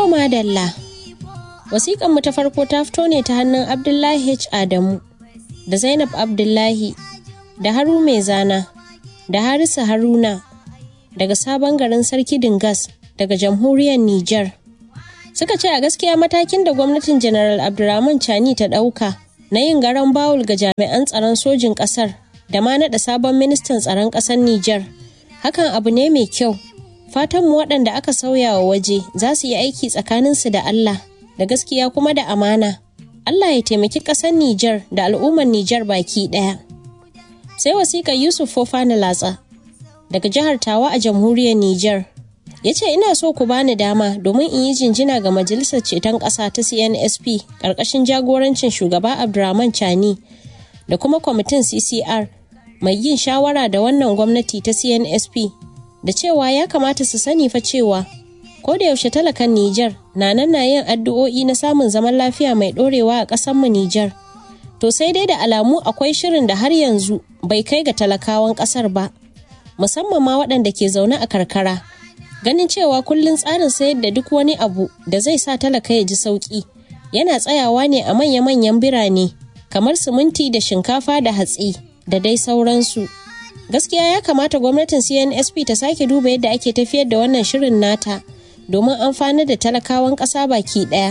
To madalla. Wasiƙan mu ta farko ta fito ne ta hannun Abdullahi H. Adamu da Zainab Abdullahi da Haru Mai Zana da Harisa Haruna daga sabon garin Sarki Dingas daga jamhuriyar Nijar. Suka ce a gaskiya matakin da gwamnatin General Abdurrahman Chani ta ɗauka na yin garan bawul ga jami'an tsaron sojin ƙasar da ma naɗa sabon ministan tsaron ƙasar Nijar. Hakan abu ne mai kyau. Fatanmu waɗanda aka sauya wa waje za su yi aiki tsakaninsu da Allah da gaskiya kuma da amana. Allah ya taimaki ƙasar Nijar da al'ummar Nijar baki ɗaya. Sai wasiƙar Yusuf Fofana Latsa daga jihar Tawa a jamhuriyar Nijar. Ya ce ina so ku bani dama domin in yi jinjina ga Majalisar Ceton Ƙasa ta CNSP ƙarƙashin jagorancin shugaba Abdurrahman Chani da kuma kwamitin CCR mai yin shawara da wannan gwamnati ta CNSP da cewa ya kamata su sani fa cewa ko da yaushe talakan Nijar na nan na yin addu'o'i na samun zaman lafiya mai ɗorewa a ƙasarmu Nijar. To sai dai da alamu akwai shirin da har yanzu bai kai ga talakawan ƙasar ba, musamman ma waɗanda ke zaune a karkara. Ganin cewa kullum tsarin sayar da duk wani abu da zai sa talaka ya ji sauƙi yana tsayawa ne a manya-manyan birane kamar siminti da shinkafa da hatsi da dai sauransu. Gaskiya ya kamata gwamnatin CNSP ta sake duba yadda ake tafiyar da wannan shirin nata. domin amfanar da talakawan ƙasa baki ɗaya.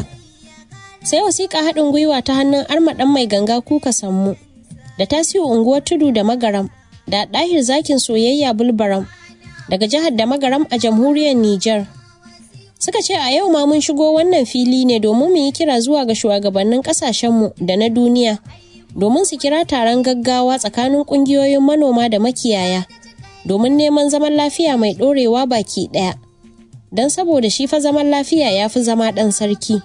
Sai wasiƙa haɗin gwiwa ta hannun armaɗan mai ganga kuka sammu da tasiu unguwar tudu da magaram da ɗahir zakin soyayya bulbaram daga jihar da magaram a jamhuriyar Nijar. Suka ce a yau ma mun shigo wannan fili ne domin mu yi kira zuwa ga shugabannin ƙasashenmu da na duniya domin su kira taron gaggawa tsakanin ƙungiyoyin manoma da makiyaya domin neman zaman lafiya mai ɗorewa baki ɗaya. don saboda shi fa zaman lafiya ya fi zama ɗan sarki.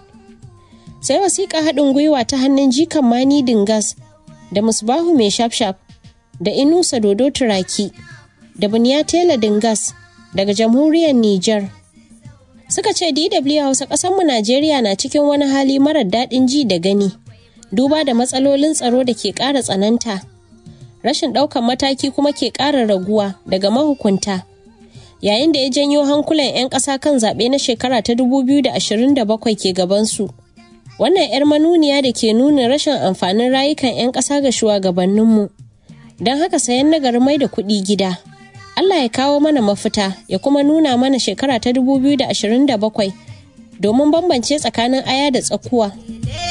Sai wasiƙa haɗin gwiwa ta hannun jikan mani dingas da musbahu mai shafshaf da inusa dodo turaki da buniya tela dingas daga jamhuriyar Nijar. Suka ce DW Hausa ƙasanmu Najeriya na cikin wani hali marar daɗin ji da gani, duba da matsalolin tsaro da ke ƙara tsananta. Rashin ɗaukan mataki kuma ke ƙara raguwa daga mahukunta. yayin da ya janyo hankulan 'yan ƙasa kan zaɓe na shekara ta 2027 ke gabansu. Wannan 'yar manuniya da ke nuna rashin amfanin rayukan 'yan ƙasa ga shugabanninmu. Don haka sayan nagari mai da kuɗi gida. Allah ya kawo mana mafita ya kuma nuna mana shekara ta 2027 domin bambance tsakanin aya da tsakuwa.